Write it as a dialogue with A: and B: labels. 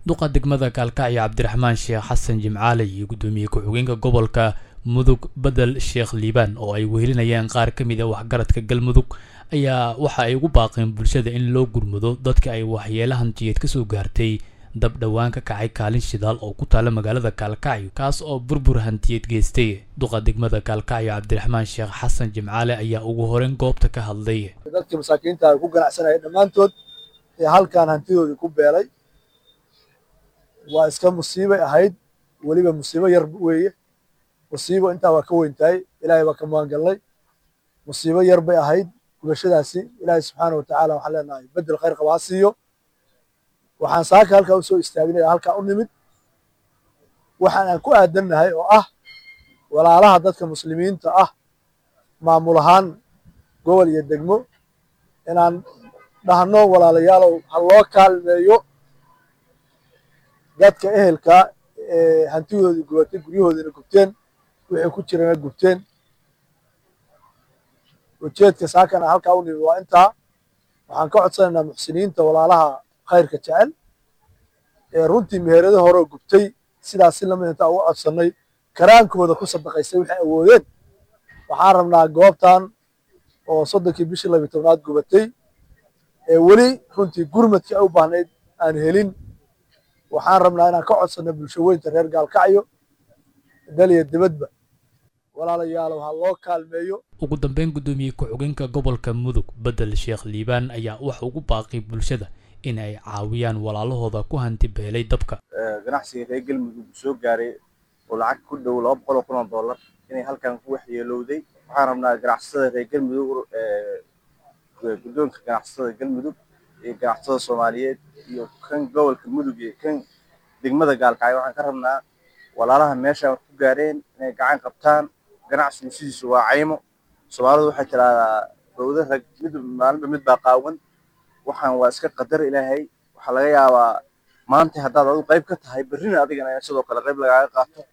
A: duqa degmada gaalkacyo cabdiraxmaan sheekh xasan jimcaale iyo guddoomiye ku-xigeenka gobolka mudug bedel sheekh liibaan oo ay wehelinayaan qaar ka mid a waxgaradka galmudug ayaa waxa ay ugu baaqeen bulshada in loo gurmado dadka ay waxyeela hantiyeed ka soo gaartay dab dhowaan ka kacay kaalin shidaal oo ku taala magaalada gaalkacyo kaas oo burbur hantiyeed geystay duqa degmada gaalkacyo cabdiraxmaan sheekh xasan jimcaale ayaa ugu horeyn goobta ka hadlay
B: dadkii masaakiinta ku ganacsanaya dhammaantood ee halkan hantidoodii ku beelay waa iska musiibay ahayd weliba musiibo yar weeye musiibo intaa waa ka weyn tahay ilaahay baa ka magangalnay musiibo yar bay ahayd gubashadaasi ilaahay subxaana watacaala waxaan leenahay bedel khayr qaba ha siiyo waxaan saaka halkaa u soo istaagnay halkaa u nimid waxaan aan ku aadannahay oo ah walaalaha dadka muslimiinta ah maamul ahaan gobol iyo degmo inaan dhahno walaalayaalow ha loo kaalmeeyo dadka ehelka ee hantidoodii gubatay guryahoodiina gubteen wixii ku jirana gubteen ujeedka saakana halkaa u nimid waa intaa waxaan ka codsanaynaa muxsiniinta walaalaha khayrka jecel ee runtii meherado horeo gubtay sidaas si lamid intaa uga codsannay karaankooda ku sadaqaystay waxay awoodeen waxaan rabnaa goobtan oo soddonkii bishii labiyi tobnaad gubatay ee weli runtii gurmadkii ay u baahnayd aan helin waxaan rabnaa inaan ka codsanno bulsho weynta reer gaalkacyo dal iyo dibadba walaalayaalow ha loo kaalmeeyo
A: ugu dambeyn guddoomiye ku-xigeenka gobolka mudug bedel sheekh liibaan ayaa waxa ugu baaqay bulshada in ay caawiyaan walaalahooda ku hanti beelay dabka
C: ganacsiga reer galmudug soo gaaray oo lacag ku dhow laba boqol oo kun oo dollar inay halkan ku waxyeelowday waxaan rabnaa ganacsatada reer galmudug guddoonka ganacsatada galmudug iyo ganacsatada soomaaliyeed iyo kan gobolka mudug iyo kan degmada gaalkacyo waxaan ka rabnaa walaalaha meeshaan ku gaareen inay gacan qabtaan ganacsigu sidiisu waa caymo soomaalidu waxay tiraahdaa dowda rag mid maalinba mid baa qaawan waxaan waa iska qadar ilaahay waxaa laga yaabaa maanta haddaad adu qayb ka tahay berrina adigana sidoo kale qayb lagaaga qaato